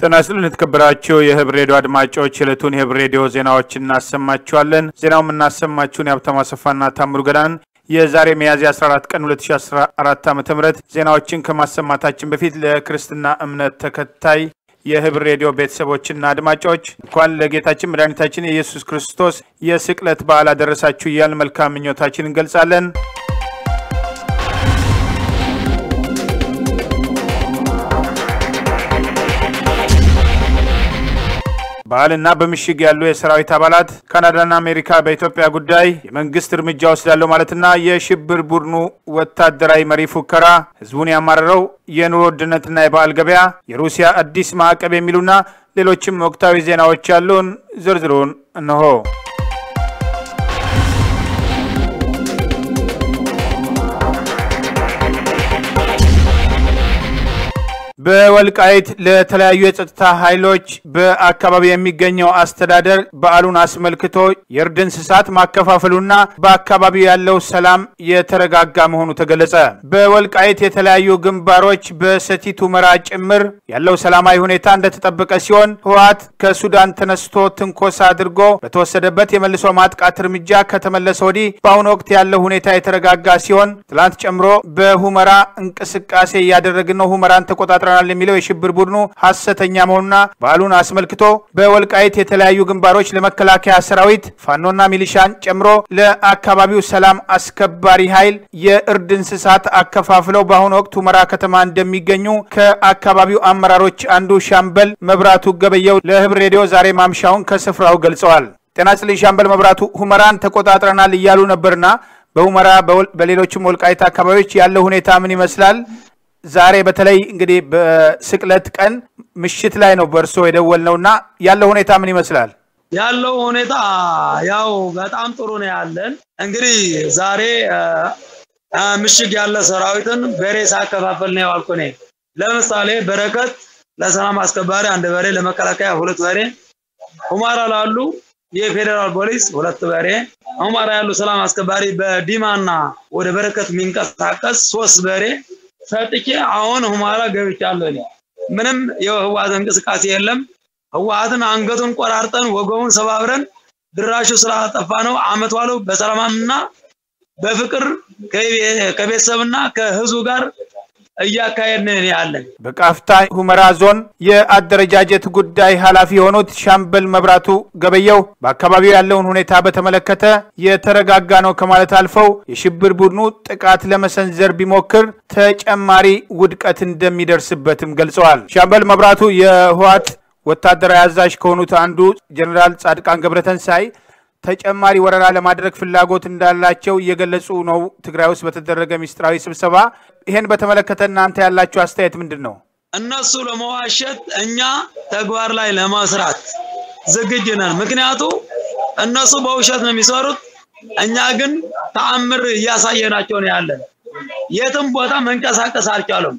ጤና ይስጥልን የተከበራችሁ የህብር ሬዲዮ አድማጮች የዕለቱን የህብር ሬዲዮ ዜናዎች እናሰማችኋለን። ዜናው የምናሰማችሁን የሀብታሙ አሰፋና ታምሩ ገዳን የዛሬ ሚያዝያ 14 ቀን 2014 ዓ ም ዜናዎችን ከማሰማታችን በፊት ለክርስትና እምነት ተከታይ የህብር ሬዲዮ ቤተሰቦችና አድማጮች እንኳን ለጌታችን መድኃኒታችን የኢየሱስ ክርስቶስ የስቅለት በዓል አደረሳችሁ እያልን መልካም ምኞታችን እንገልጻለን። በዓልና በምሽግ ያሉ የሰራዊት አባላት ካናዳና አሜሪካ በኢትዮጵያ ጉዳይ የመንግስት እርምጃ ወስዳለሁ ማለትና የሽብር ቡድኑ ወታደራዊ መሪ ፉከራ ህዝቡን ያማረረው የኑሮ ውድነትና የበዓል ገበያ፣ የሩሲያ አዲስ ማዕቀብ የሚሉና ሌሎችም ወቅታዊ ዜናዎች ያሉን ዝርዝሩን እነሆ። በወልቃይት ለተለያዩ የጸጥታ ኃይሎች በአካባቢ የሚገኘው አስተዳደር በዓሉን አስመልክቶ የእርድ እንስሳት ማከፋፈሉና በአካባቢው ያለው ሰላም የተረጋጋ መሆኑ ተገለጸ። በወልቃይት የተለያዩ ግንባሮች በሰቲት ሁመራ ጭምር ያለው ሰላማዊ ሁኔታ እንደተጠበቀ ሲሆን ህወሓት ከሱዳን ተነስቶ ትንኮሳ አድርጎ በተወሰደበት የመልሶ ማጥቃት እርምጃ ከተመለሰ ወዲህ በአሁኑ ወቅት ያለው ሁኔታ የተረጋጋ ሲሆን ትላንት ጨምሮ በሁመራ እንቅስቃሴ እያደረግን ነው፣ ሁመራን ተቆጣጥረ ተቆጣጥረናል የሚለው የሽብር ቡድኑ ሐሰተኛ መሆኑና በዓሉን አስመልክቶ በወልቃይት የተለያዩ ግንባሮች ለመከላከያ ሰራዊት ፋኖና ሚሊሻን ጨምሮ ለአካባቢው ሰላም አስከባሪ ኃይል የእርድ እንስሳት አከፋፍለው በአሁኑ ወቅት ሁመራ ከተማ እንደሚገኙ ከአካባቢው አመራሮች አንዱ ሻምበል መብራቱ ገበየው ለህብር ሬዲዮ ዛሬ ማምሻውን ከስፍራው ገልጸዋል። ጤና ይስጥልኝ ሻምበል መብራቱ፣ ሁመራን ተቆጣጥረናል እያሉ ነበርና በሁመራ በሌሎችም ወልቃይት አካባቢዎች ያለው ሁኔታ ምን ይመስላል? ዛሬ በተለይ እንግዲህ በስቅለት ቀን ምሽት ላይ ነው በእርሶ የደወልነውና ያለው ሁኔታ ምን ይመስላል? ያለው ሁኔታ ያው በጣም ጥሩ ነው ያለን። እንግዲህ ዛሬ ምሽግ ያለ ሰራዊትን በሬ ሳከፋፈል ነው ያልኩ እኔ። ለምሳሌ በረከት ለሰላም አስከባሪ አንድ በሬ፣ ለመከላከያ ሁለት በሬ፣ ሁመራ ላሉ የፌዴራል ፖሊስ ሁለት በሬ፣ ሁመራ ያሉ ሰላም አስከባሪ በዲማና ወደ በረከት የሚንቀሳቀስ ሶስት በሬ ሰጥቼ አሁን ሁመራ ገብቻለሁ። እኔ ምንም የህወሓት እንቅስቃሴ የለም። ህወሓትን አንገቱን ቆራርጠን ወገቡን ሰባብረን ድራሹ ስላጠፋ ነው አመት ዋለው በሰላምና በፍቅር ከቤተሰብና ከህዝቡ ጋር እያካሄድን ያለን። በቃፍታ ሁመራ ዞን የአደረጃጀት ጉዳይ ኃላፊ የሆኑት ሻምበል መብራቱ ገበየው በአካባቢው ያለውን ሁኔታ በተመለከተ የተረጋጋ ነው ከማለት አልፈው የሽብር ቡድኑ ጥቃት ለመሰንዘር ቢሞክር ተጨማሪ ውድቀት እንደሚደርስበትም ገልጸዋል። ሻምበል መብራቱ የህወሓት ወታደራዊ አዛዥ ከሆኑት አንዱ ጀኔራል ጻድቃን ገብረተንሳይ ተጨማሪ ወረራ ለማድረግ ፍላጎት እንዳላቸው እየገለጹ ነው። ትግራይ ውስጥ በተደረገ ሚስጥራዊ ስብሰባ ይሄን በተመለከተ እናንተ ያላችሁ አስተያየት ምንድን ነው? እነሱ ለመዋሸት እኛ ተግባር ላይ ለመስራት ዝግጁ ነን። ምክንያቱ እነሱ በውሸት ነው የሚሰሩት፣ እኛ ግን ተአምር እያሳየናቸው ነው ያለን። የትም ቦታ መንቀሳቀስ አልቻሉም።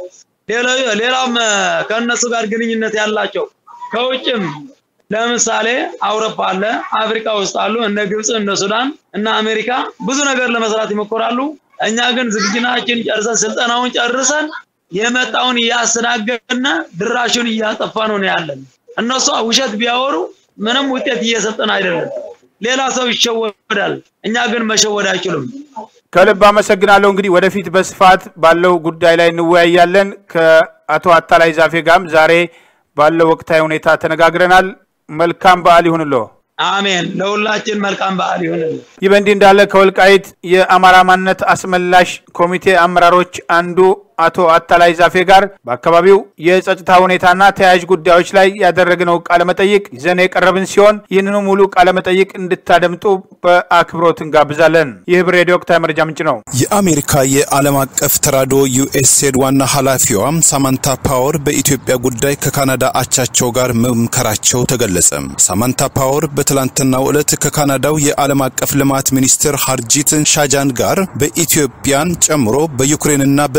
ሌላም ከእነሱ ጋር ግንኙነት ያላቸው ከውጭም ለምሳሌ አውሮፓ አለ፣ አፍሪካ ውስጥ አሉ፣ እነ ግብፅ፣ እነ ሱዳን፣ እነ አሜሪካ ብዙ ነገር ለመስራት ይሞክራሉ። እኛ ግን ዝግጅናችን ጨርሰን ስልጠናውን ጨርሰን የመጣውን እያስተናገድን ድራሹን እያጠፋ ነው ያለን። እነሱ ውሸት ቢያወሩ ምንም ውጤት እየሰጠን አይደለም። ሌላ ሰው ይሸወዳል፣ እኛ ግን መሸወድ አይችሉም። ከልብ አመሰግናለሁ። እንግዲህ ወደፊት በስፋት ባለው ጉዳይ ላይ እንወያያለን። ከአቶ አታላይ ዛፌ ጋርም ዛሬ ባለው ወቅታዊ ሁኔታ ተነጋግረናል። መልካም በዓል ይሁንልዎ። አሜን። ለሁላችን መልካም በዓል ይሁንልን። ይህ በእንዲህ እንዳለ ከወልቃይት የአማራ ማንነት አስመላሽ ኮሚቴ አመራሮች አንዱ አቶ አታላይ ዛፌ ጋር በአካባቢው የጸጥታ ሁኔታና ተያያዥ ጉዳዮች ላይ ያደረግነው ቃለመጠይቅ ይዘን የቀረብን ሲሆን ይህንኑ ሙሉ ቃለመጠይቅ እንድታደምጡ በአክብሮት እንጋብዛለን። ይህ ህብር ሬዲዮ ወቅታዊ መረጃ ምንጭ ነው። የአሜሪካ የዓለም አቀፍ ተራድኦ ዩኤስኤድ ዋና ኃላፊዋ ሳማንታ ፓወር በኢትዮጵያ ጉዳይ ከካናዳ አቻቸው ጋር መምከራቸው ተገለጸ። ሳማንታ ፓወር በትላንትናው ዕለት ከካናዳው የዓለም አቀፍ ልማት ሚኒስትር ሃርጂት ሻጃን ጋር በኢትዮጵያን ጨምሮ በዩክሬንና በአፍጋኒስታን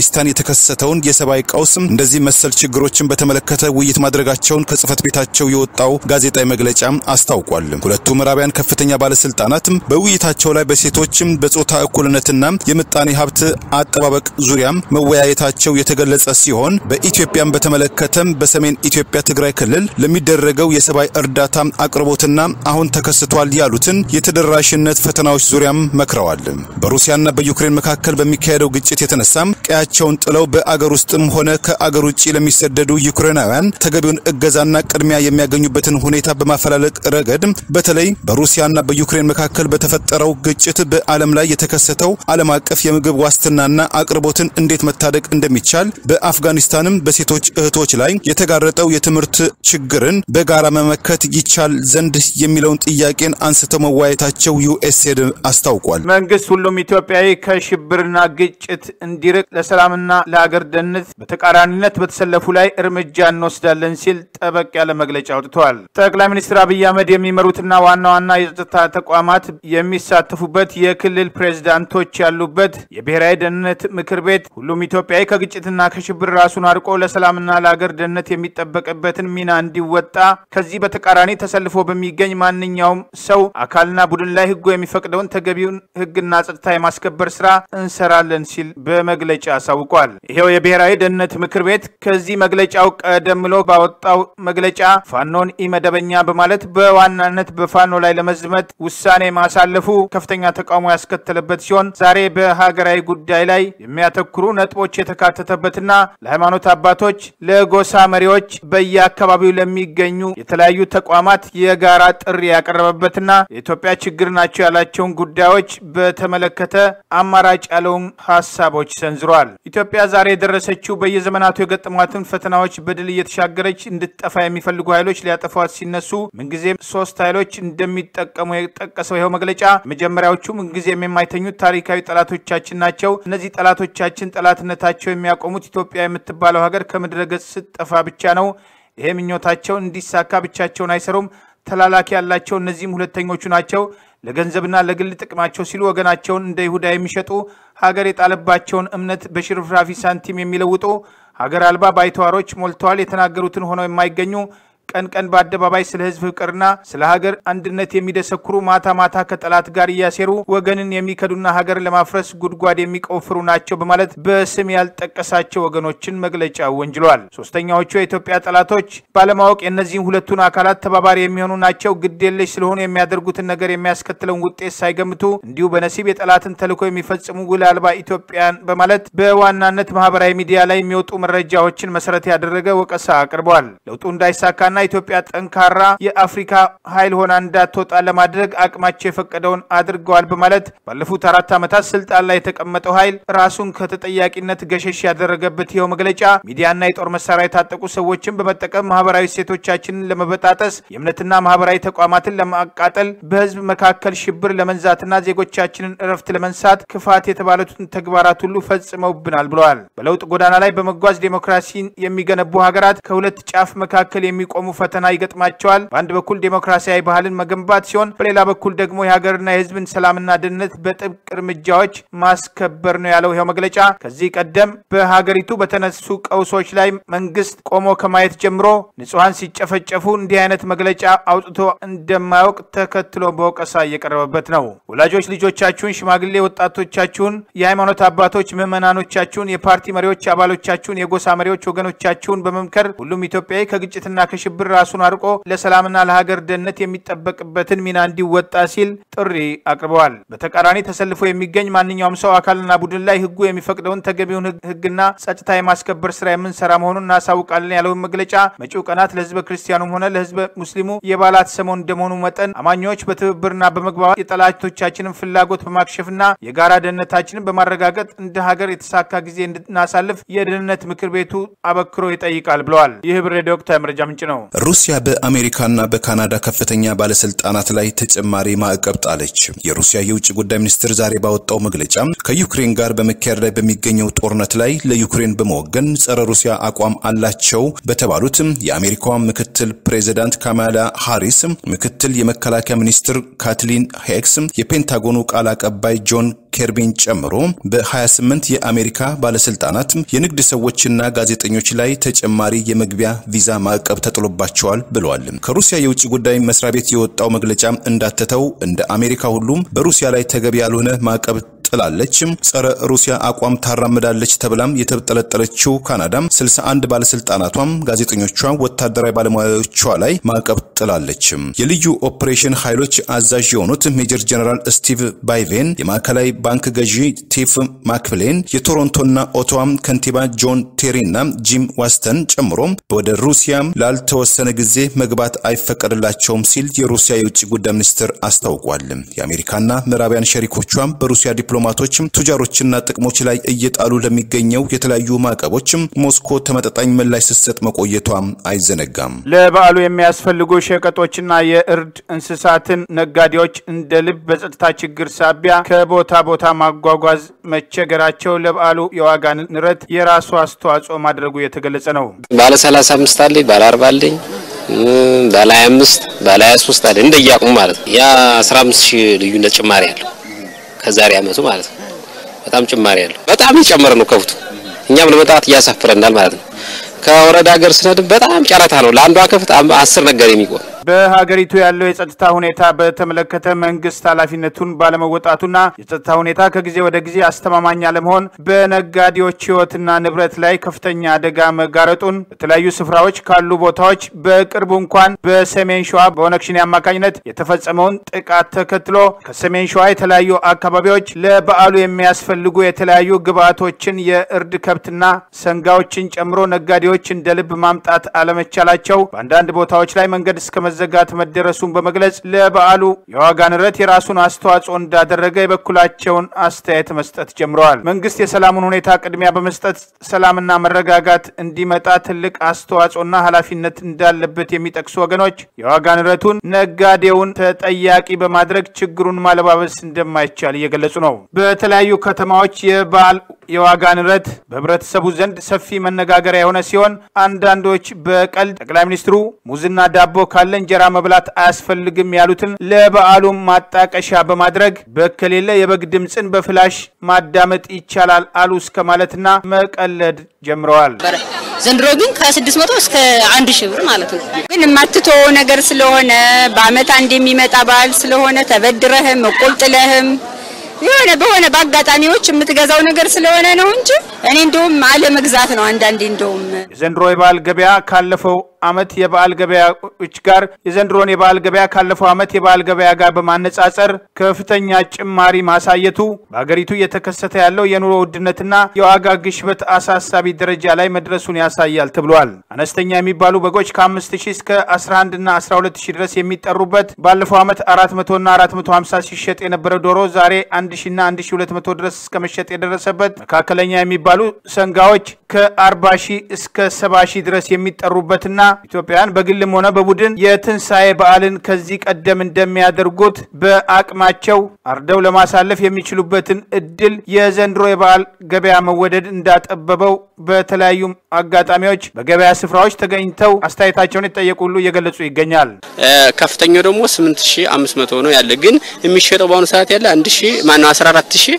በአፍጋኒስታን የተከሰተውን የሰብአዊ ቀውስ፣ እንደዚህ መሰል ችግሮችን በተመለከተ ውይይት ማድረጋቸውን ከጽህፈት ቤታቸው የወጣው ጋዜጣዊ መግለጫ አስታውቋል። ሁለቱ ምዕራባውያን ከፍተኛ ባለስልጣናት በውይይታቸው ላይ በሴቶችም በጾታ እኩልነትና የምጣኔ ሀብት አጠባበቅ ዙሪያ መወያየታቸው የተገለጸ ሲሆን በኢትዮጵያን በተመለከተም በሰሜን ኢትዮጵያ ትግራይ ክልል ለሚደረገው የሰብአዊ እርዳታ አቅርቦትና አሁን ተከስቷል ያሉትን የተደራሽነት ፈተናዎች ዙሪያም መክረዋል። በሩሲያና በዩክሬን መካከል በሚካሄደው ግጭት የተነሳም ቀያቸውን ጥለው በአገር ውስጥም ሆነ ከአገር ውጭ ለሚሰደዱ ዩክሬናውያን ተገቢውን እገዛና ቅድሚያ የሚያገኙበትን ሁኔታ በማፈላለግ ረገድ በተለይ በሩሲያና በዩክሬን መካከል በተፈጠረው ግጭት በዓለም ላይ የተከሰተው ዓለም አቀፍ የምግብ ዋስትናና አቅርቦትን እንዴት መታደግ እንደሚቻል በአፍጋኒስታንም በሴቶች እህቶች ላይ የተጋረጠው የትምህርት ችግርን በጋራ መመከት ይቻል ዘንድ የሚለውን ጥያቄን አንስተው መወያየታቸው ዩኤስኤድ አስታውቋል። መንግስት ሁሉም ኢትዮጵያዊ ከሽብርና ግጭት እንዲርቅ ለሰላምና ለሀገር ደህንነት በተቃራኒነት በተሰለፉ ላይ እርምጃ እንወስዳለን ሲል ጠበቅ ያለ መግለጫ አውጥተዋል። ጠቅላይ ሚኒስትር አብይ አህመድ የሚመሩትና ዋና ዋና የጸጥታ ተቋማት የሚሳተፉበት የክልል ፕሬዝዳንቶች ያሉበት የብሔራዊ ደህንነት ምክር ቤት ሁሉም ኢትዮጵያዊ ከግጭትና ከሽብር ራሱን አርቆ ለሰላምና ለሀገር ደህንነት የሚጠበቅበትን ሚና እንዲወጣ ከዚህ በተቃራኒ ተሰልፎ በሚገኝ ማንኛውም ሰው አካልና ቡድን ላይ ህጉ የሚፈቅደውን ተገቢውን ህግና ጸጥታ የማስከበር ስራ እንሰራለን ሲል በመግለጫ አሳውቋል። ይሄው የብሔራዊ ደህንነት ምክር ቤት ከዚህ መግለጫው ቀደም ብሎ ባወጣው መግለጫ ፋኖን ኢመደበኛ በማለት በዋናነት በፋኖ ላይ ለመዝመት ውሳኔ ማሳለፉ ከፍተኛ ተቃውሞ ያስከተለበት ሲሆን ዛሬ በሀገራዊ ጉዳይ ላይ የሚያተኩሩ ነጥቦች የተካተተበትና ለሃይማኖት አባቶች፣ ለጎሳ መሪዎች፣ በየአካባቢው ለሚገኙ የተለያዩ ተቋማት የጋራ ጥሪ ያቀረበበትና የኢትዮጵያ ችግር ናቸው ያላቸውን ጉዳዮች በተመለከተ አማራጭ ያለውን ሀሳቦች ሰንዝሯል። ኢትዮጵያ ዛሬ የደረሰችው በየዘመናቱ የገጠሟትን ፈተናዎች በድል እየተሻገረች እንድትጠፋ የሚፈልጉ ኃይሎች ሊያጠፏት ሲነሱ ምንጊዜም ሶስት ኃይሎች እንደሚጠቀሙ የጠቀሰው ይኸው መግለጫ መጀመሪያዎቹ ምንጊዜም የማይተኙት ታሪካዊ ጠላቶቻችን ናቸው። እነዚህ ጠላቶቻችን ጠላትነታቸው የሚያቆሙት ኢትዮጵያ የምትባለው ሀገር ከምድረ ገጽ ስትጠፋ ብቻ ነው። ይሄ ምኞታቸው እንዲሳካ ብቻቸውን አይሰሩም። ተላላኪ ያላቸው እነዚህም ሁለተኞቹ ናቸው። ለገንዘብና ለግል ጥቅማቸው ሲሉ ወገናቸውን እንደ ይሁዳ የሚሸጡ ሀገር የጣለባቸውን እምነት በሽርፍራፊ ሳንቲም የሚለውጡ ሀገር አልባ ባይተዋሮች ሞልተዋል። የተናገሩትን ሆነው የማይገኙ ቀን ቀን በአደባባይ ስለ ሕዝብ ፍቅርና ስለ ሀገር አንድነት የሚደሰኩሩ ማታ ማታ ከጠላት ጋር እያሴሩ ወገንን የሚከዱና ሀገር ለማፍረስ ጉድጓድ የሚቆፍሩ ናቸው በማለት በስም ያልጠቀሳቸው ወገኖችን መግለጫ ወንጅሏል። ሶስተኛዎቹ የኢትዮጵያ ጠላቶች ባለማወቅ የእነዚህም ሁለቱን አካላት ተባባሪ የሚሆኑ ናቸው። ግድ የለሽ ስለሆኑ የሚያደርጉትን ነገር የሚያስከትለውን ውጤት ሳይገምቱ እንዲሁ በነሲብ የጠላትን ተልዕኮ የሚፈጽሙ ውል አልባ ኢትዮጵያን በማለት በዋናነት ማህበራዊ ሚዲያ ላይ የሚወጡ መረጃዎችን መሰረት ያደረገ ወቀሳ አቅርበዋል። ለውጡ እንዳይሳካና ኢትዮጵያ ጠንካራ የአፍሪካ ኃይል ሆና እንዳትወጣ ለማድረግ አቅማቸው የፈቀደውን አድርገዋል በማለት ባለፉት አራት ዓመታት ስልጣን ላይ የተቀመጠው ኃይል ራሱን ከተጠያቂነት ገሸሽ ያደረገበት ይኸው መግለጫ ሚዲያና የጦር መሳሪያ የታጠቁ ሰዎችን በመጠቀም ማህበራዊ ሴቶቻችንን ለመበጣጠስ የእምነትና ማህበራዊ ተቋማትን ለማቃጠል በህዝብ መካከል ሽብር ለመንዛትና ዜጎቻችንን እረፍት ለመንሳት ክፋት የተባሉትን ተግባራት ሁሉ ፈጽመውብናል ብለዋል። በለውጥ ጎዳና ላይ በመጓዝ ዴሞክራሲን የሚገነቡ ሀገራት ከሁለት ጫፍ መካከል የሚቆሙ ፈተና ይገጥማቸዋል። በአንድ በኩል ዴሞክራሲያዊ ባህልን መገንባት ሲሆን፣ በሌላ በኩል ደግሞ የሀገርና የህዝብን ሰላምና ደህንነት በጥብቅ እርምጃዎች ማስከበር ነው ያለው ይኸው መግለጫ ከዚህ ቀደም በሀገሪቱ በተነሱ ቀውሶች ላይ መንግስት ቆሞ ከማየት ጀምሮ ንጹሐን ሲጨፈጨፉ እንዲህ አይነት መግለጫ አውጥቶ እንደማያውቅ ተከትሎ በወቀሳ እየቀረበበት ነው። ወላጆች ልጆቻችሁን፣ ሽማግሌ ወጣቶቻችሁን፣ የሃይማኖት አባቶች ምዕመናኖቻችሁን፣ የፓርቲ መሪዎች አባሎቻችሁን፣ የጎሳ መሪዎች ወገኖቻችሁን በመምከር ሁሉም ኢትዮጵያዊ ከግጭትና ከሽብር ራሱን አርቆ ለሰላምና ለሀገር ደህንነት የሚጠበቅበትን ሚና እንዲወጣ ሲል ጥሪ አቅርበዋል። በተቃራኒ ተሰልፎ የሚገኝ ማንኛውም ሰው አካልና ቡድን ላይ ህጉ የሚፈቅደውን ተገቢውን ህግና ጸጥታ የማስከበር ስራ የምንሰራ መሆኑን እናሳውቃለን ያለውን መግለጫ መጪው ቀናት ለህዝበ ክርስቲያኑም ሆነ ለህዝበ ሙስሊሙ የበዓላት ሰሞን እንደመሆኑ መጠን አማኞች በትብብርና በመግባባት የጠላቶቻችንን ፍላጎት በማክሸፍና የጋራ ደህንነታችንን በማረጋገጥ እንደ ሀገር የተሳካ ጊዜ እንድናሳልፍ የደህንነት ምክር ቤቱ አበክሮ ይጠይቃል ብለዋል። ይህ ብር ሬዲዮ ወቅታዊ መረጃ ምንጭ ነው። ሩሲያ በአሜሪካና በካናዳ ከፍተኛ ባለስልጣናት ላይ ተጨማሪ ማዕቀብ ጣለች። የሩሲያ የውጭ ጉዳይ ሚኒስትር ዛሬ ባወጣው መግለጫ ከዩክሬን ጋር በመካሄድ ላይ በሚገኘው ጦርነት ላይ ለዩክሬን በመወገን ጸረ ሩሲያ አቋም አላቸው በተባሉት የአሜሪካዋ ምክትል ፕሬዚዳንት ካማላ ሃሪስ፣ ምክትል የመከላከያ ሚኒስትር ካትሊን ሄክስ፣ የፔንታጎኑ ቃል አቀባይ ጆን ኬርቢን ጨምሮ በ28 የአሜሪካ ባለስልጣናት የንግድ ሰዎችና ጋዜጠኞች ላይ ተጨማሪ የመግቢያ ቪዛ ማዕቀብ ተጥሎባቸዋል ብለዋል። ከሩሲያ የውጭ ጉዳይ መስሪያ ቤት የወጣው መግለጫ እንዳተተው እንደ አሜሪካ ሁሉም በሩሲያ ላይ ተገቢ ያልሆነ ማዕቀብ ጥላለች። ጸረ ሩሲያ አቋም ታራምዳለች ተብላም የተጠለጠለችው ካናዳም 61 ባለስልጣናቷም፣ ጋዜጠኞቿ፣ ወታደራዊ ባለሙያዎቿ ላይ ማዕቀብ ጥላለች። የልዩ ኦፕሬሽን ኃይሎች አዛዥ የሆኑት ሜጀር ጀነራል ስቲቭ ባይቬን፣ የማዕከላዊ ባንክ ገዢ ቲፍ ማክፍሌን፣ የቶሮንቶና ኦቶዋም ከንቲባ ጆን ቴሪና ጂም ዋስተን ጨምሮ ወደ ሩሲያ ላልተወሰነ ጊዜ መግባት አይፈቀድላቸውም ሲል የሩሲያ የውጭ ጉዳይ ሚኒስትር አስታውቋል። የአሜሪካና ምዕራባውያን ሸሪኮቿም በሩሲያ ዲፕሎማቶችም ቱጃሮችና ጥቅሞች ላይ እየጣሉ ለሚገኘው የተለያዩ ማዕቀቦችም ሞስኮ ተመጣጣኝ ምላሽ ስትሰጥ መቆየቷ አይዘነጋም። ለበዓሉ የሚያስፈልጉ ሸቀጦችና የእርድ እንስሳትን ነጋዴዎች እንደ ልብ በጸጥታ ችግር ሳቢያ ከቦታ ቦታ ማጓጓዝ መቸገራቸው ለበዓሉ የዋጋ ንረት የራሱ አስተዋጽኦ ማድረጉ የተገለጸ ነው። ባለ 35 አለኝ፣ ባለ 40 አለኝ፣ ባለ 25 ባለ 23 አለኝ እንደየአቅሙ ማለት ነው። ያ 15 ሺህ ልዩነት ጭማሪ አለው ከዛሬ አመቱ ማለት ነው። በጣም ጭማሪ ያለው በጣም የጨመረ ነው ከብቱ። እኛም ለመጣት እያሳፍረናል ማለት ነው። ከወረዳ ሀገር ስነድም በጣም ጨረታ ነው። ለአንዷ ከብት አስር ነገር የሚቆም በሀገሪቱ ያለው የጸጥታ ሁኔታ በተመለከተ መንግስት ኃላፊነቱን ባለመወጣቱና የጸጥታ ሁኔታ ከጊዜ ወደ ጊዜ አስተማማኝ አለመሆን በነጋዴዎች ሕይወትና ንብረት ላይ ከፍተኛ አደጋ መጋረጡን በተለያዩ ስፍራዎች ካሉ ቦታዎች በቅርቡ እንኳን በሰሜን ሸዋ በኦነግ ሸኔ አማካኝነት የተፈጸመውን ጥቃት ተከትሎ ከሰሜን ሸዋ የተለያዩ አካባቢዎች ለበዓሉ የሚያስፈልጉ የተለያዩ ግብዓቶችን የእርድ ከብትና ሰንጋዎችን ጨምሮ ነጋዴዎች እንደ ልብ ማምጣት አለመቻላቸው በአንዳንድ ቦታዎች ላይ መንገድ እስከ መዘጋት መደረሱን በመግለጽ ለበዓሉ የዋጋ ንረት የራሱን አስተዋጽኦ እንዳደረገ የበኩላቸውን አስተያየት መስጠት ጀምረዋል። መንግስት የሰላሙን ሁኔታ ቅድሚያ በመስጠት ሰላምና መረጋጋት እንዲመጣ ትልቅ አስተዋጽኦና ኃላፊነት እንዳለበት የሚጠቅሱ ወገኖች የዋጋ ንረቱን ነጋዴውን ተጠያቂ በማድረግ ችግሩን ማለባበስ እንደማይቻል እየገለጹ ነው። በተለያዩ ከተማዎች የበዓል የዋጋ ንረት በህብረተሰቡ ዘንድ ሰፊ መነጋገሪያ የሆነ ሲሆን አንዳንዶች በቀልድ ጠቅላይ ሚኒስትሩ ሙዝና ዳቦ ካለ እንጀራ መብላት አያስፈልግም ያሉትን ለበዓሉ ማጣቀሻ በማድረግ በከሌለ የበግ ድምፅን በፍላሽ ማዳመጥ ይቻላል አሉ እስከ ማለትና መቀለድ ጀምረዋል። ዘንድሮ ግን ከስድስት መቶ እስከ አንድ ሺህ ብር ማለት ነው። ግን የማትተወው ነገር ስለሆነ በአመት አንድ የሚመጣ በዓል ስለሆነ ተበድረህም እቁልጥለህም የሆነ በሆነ በአጋጣሚዎች የምትገዛው ነገር ስለሆነ ነው እንጂ እኔ እንደውም አለመግዛት ነው አንዳንዴ እንደውም የዘንድሮ የበዓል ገበያ ካለፈው አመት የበዓል ገበያዎች ጋር የዘንድሮን የበዓል ገበያ ካለፈው አመት የበዓል ገበያ ጋር በማነጻጸር ከፍተኛ ጭማሪ ማሳየቱ በሀገሪቱ እየተከሰተ ያለው የኑሮ ውድነትና የዋጋ ግሽበት አሳሳቢ ደረጃ ላይ መድረሱን ያሳያል ተብሏል። አነስተኛ የሚባሉ በጎች ከ5 ሺህ እስከ 11 እና 12 ሺህ ድረስ የሚጠሩበት ባለፈው አመት 400 እና 450 ሲሸጥ የነበረው ዶሮ ዛሬ 1 ሺህ እና 1200 ድረስ እስከ መሸጥ የደረሰበት መካከለኛ የሚባሉ ሰንጋዎች ከ40 ሺህ እስከ 70 ሺህ ድረስ የሚጠሩበትና ኢትዮጵያውያን በግልም ሆነ በቡድን የትንሣኤ በዓልን ከዚህ ቀደም እንደሚያደርጉት በአቅማቸው አርደው ለማሳለፍ የሚችሉበትን እድል የዘንድሮ የበዓል ገበያ መወደድ እንዳጠበበው በተለያዩ አጋጣሚዎች በገበያ ስፍራዎች ተገኝተው አስተያየታቸውን የጠየቁ ሁሉ እየገለጹ ይገኛል። ከፍተኛው ደግሞ 8500 ነው ያለ ግን የሚሸጠው በአሁኑ ሰዓት ያለ 1000 ማነው 14000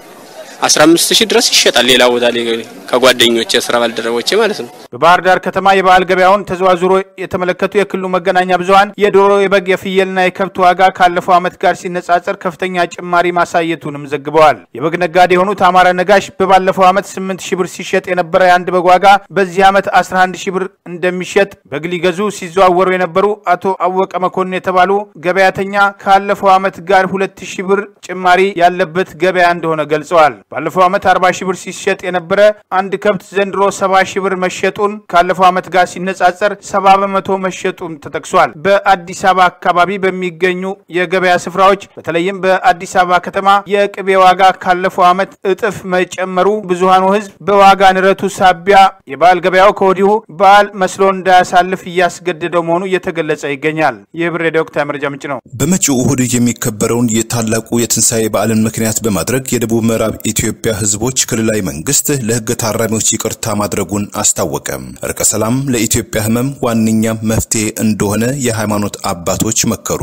15 ሺህ ድረስ ይሸጣል። ሌላ ቦታ ላይ ከጓደኞቼ የስራ ባልደረቦቼ ማለት ነው። በባህር ዳር ከተማ የበዓል ገበያውን ተዘዋዝሮ የተመለከቱ የክልሉ መገናኛ ብዙኃን የዶሮ፣ የበግ፣ የፍየልና የከብት ዋጋ ካለፈው ዓመት ጋር ሲነጻጸር ከፍተኛ ጭማሪ ማሳየቱንም ዘግበዋል። የበግ ነጋዴ የሆኑት አማረ ነጋሽ በባለፈው ዓመት 8 ሺህ ብር ሲሸጥ የነበረ የአንድ በግ ዋጋ በዚህ ዓመት 11 ሺህ ብር እንደሚሸጥ በግ ሊገዙ ሲዘዋወሩ የነበሩ አቶ አወቀ መኮንን የተባሉ ገበያተኛ ካለፈው ዓመት ጋር 2 ሺህ ብር ጭማሪ ያለበት ገበያ እንደሆነ ገልጸዋል። ባለፈው ዓመት 40 ሺህ ብር ሲሸጥ የነበረ አንድ ከብት ዘንድሮ 70 ሺህ ብር መሸጡን ካለፈው ዓመት ጋር ሲነጻጸር 70 በመቶ መሸጡን ተጠቅሷል። በአዲስ አበባ አካባቢ በሚገኙ የገበያ ስፍራዎች በተለይም በአዲስ አበባ ከተማ የቅቤ ዋጋ ካለፈው ዓመት እጥፍ መጨመሩ ብዙሃኑ ሕዝብ በዋጋ ንረቱ ሳቢያ የበዓል ገበያው ከወዲሁ በዓል መስሎ እንዳያሳልፍ እያስገደደው መሆኑ እየተገለጸ ይገኛል። ይህ ብር የወቅታዊ መረጃ ምንጭ ነው። በመጪው እሁድ የሚከበረውን የታላቁ የትንሣኤ በዓልን ምክንያት በማድረግ የደቡብ ምዕራብ ኢትዮጵያ ህዝቦች ክልላዊ መንግስት ለህግ ታራሚዎች ይቅርታ ማድረጉን አስታወቀ። እርቀ ሰላም ለኢትዮጵያ ህመም ዋነኛ መፍትሄ እንደሆነ የሃይማኖት አባቶች መከሩ።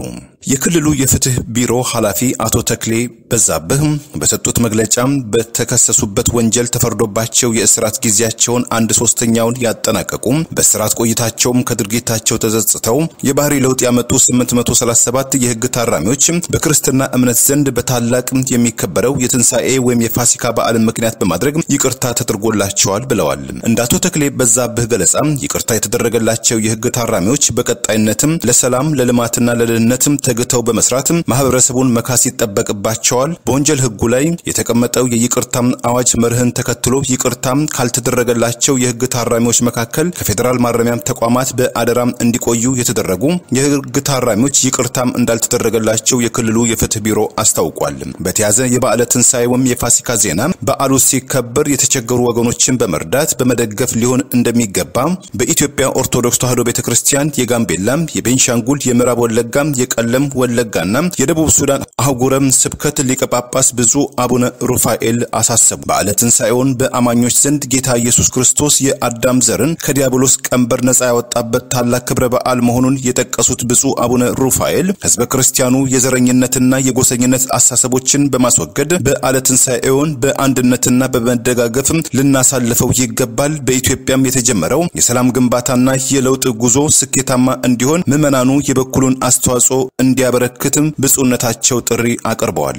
የክልሉ የፍትህ ቢሮ ኃላፊ አቶ ተክሌ በዛብህ በሰጡት መግለጫ በተከሰሱበት ወንጀል ተፈርዶባቸው የእስራት ጊዜያቸውን አንድ ሶስተኛውን ያጠናቀቁ በእስራት ቆይታቸውም ከድርጊታቸው ተጸጽተው የባህሪ ለውጥ ያመጡ 837 የህግ ታራሚዎች በክርስትና እምነት ዘንድ በታላቅ የሚከበረው የትንሣኤ ወይም የፋሲካ በዓልን ምክንያት በማድረግ ይቅርታ ተደርጎላቸዋል ብለዋል። እንደ አቶ ተክሌ በዛብህ ገለጻ ይቅርታ የተደረገላቸው የህግ ታራሚዎች በቀጣይነትም ለሰላም ለልማትና ለደህንነትም ተግተው በመስራት ማህበረሰቡን መካስ ይጠበቅባቸዋል። በወንጀል ህጉ ላይ የተቀመጠው የይቅርታ አዋጅ መርህን ተከትሎ ይቅርታ ካልተደረገላቸው የህግ ታራሚዎች መካከል ከፌዴራል ማረሚያ ተቋማት በአደራ እንዲቆዩ የተደረጉ የህግ ታራሚዎች ይቅርታም እንዳልተደረገላቸው የክልሉ የፍትህ ቢሮ አስታውቋል። በተያዘ የበዓለ ትንሣኤ ወይም የፋሲካ ዜና በዓሉ ሲከበር የተቸገሩ ወገኖችን በመርዳት በመደገፍ ሊሆን እንደሚገባ በኢትዮጵያ ኦርቶዶክስ ተዋሕዶ ቤተክርስቲያን የጋምቤላ፣ የቤንሻንጉል፣ የምዕራብ ወለጋ፣ የቀለም ወለጋና የደቡብ ሱዳን አህጉረ ስብከት ሊቀ ጳጳስ ብፁዕ አቡነ ሩፋኤል አሳሰቡ። በዓለ ትንሣኤውን በአማኞች ዘንድ ጌታ ኢየሱስ ክርስቶስ የአዳም ዘርን ከዲያብሎስ ቀንበር ነፃ ያወጣበት ታላቅ ክብረ በዓል መሆኑን የጠቀሱት ብፁዕ አቡነ ሩፋኤል ህዝበ ክርስቲያኑ የዘረኝነትና የጎሰኝነት አሳሰቦችን በማስወገድ በዓለ ትንሣኤውን በአንድነትና በመደጋገፍ ልናሳልፈው ይገባል። በኢትዮጵያም የተጀመረው የሰላም ግንባታና የለውጥ ጉዞ ስኬታማ እንዲሆን ምዕመናኑ የበኩሉን አስተዋጽኦ እንዲያበረክትም ብፁዕነታቸው ጥሪ አቅርበዋል።